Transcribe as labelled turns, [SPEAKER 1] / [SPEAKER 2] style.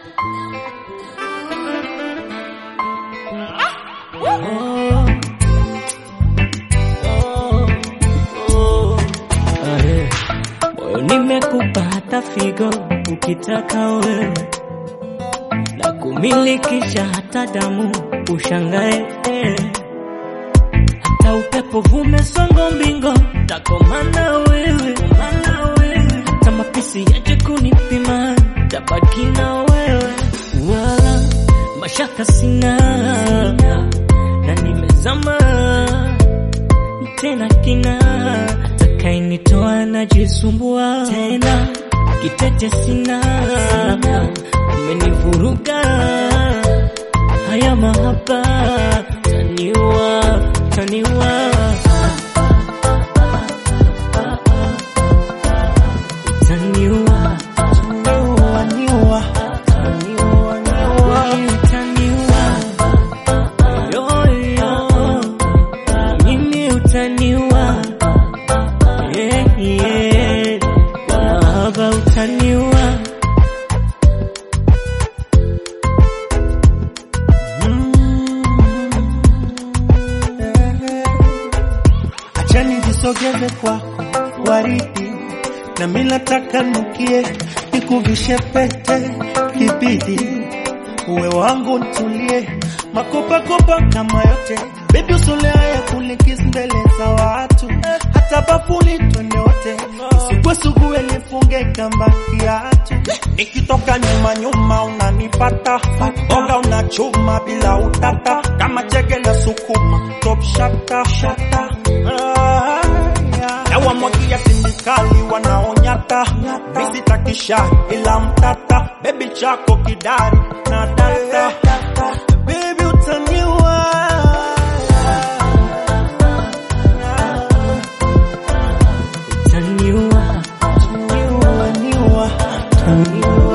[SPEAKER 1] Moyo nimekupa hata figo ukitaka wewe, na kumilikisha hata damu ushangae, hata upepo vume songo mbingo takomana wewe, hata mapisi yaje kunipima tabaki na wewe, wala mashaka sina na nimezama tena kina takainitoa najisumbua tena kitete sina umenivuruga haya mahaba taniwa taniwa taniwa
[SPEAKER 2] Niua, niua, niua, niua.
[SPEAKER 1] utaniwa yoyo mimi utaniwa yeah, yeah. kwa mahaba utaniwa
[SPEAKER 2] Acha nijisogeze kwako waridi, na mimi nataka nukie, nikuvishe pete kibidi, uwe wangu ntulie, makopakopa kama yote, baby usole haya kulikis mbele za watu, hata bafuni twende wote, usikwesugue nifunge kamba kiatu, nikitoka nyuma nyuma unanipata, oga unachuma bila utata, kama chege la sukuma, top shata shata Ah, yeah. na wamwagia tindikali wanaonyata visitakisha ila mtata bebi chako kidari na data bebi utaniwa
[SPEAKER 1] utaniwa
[SPEAKER 2] Niua, niua, niua.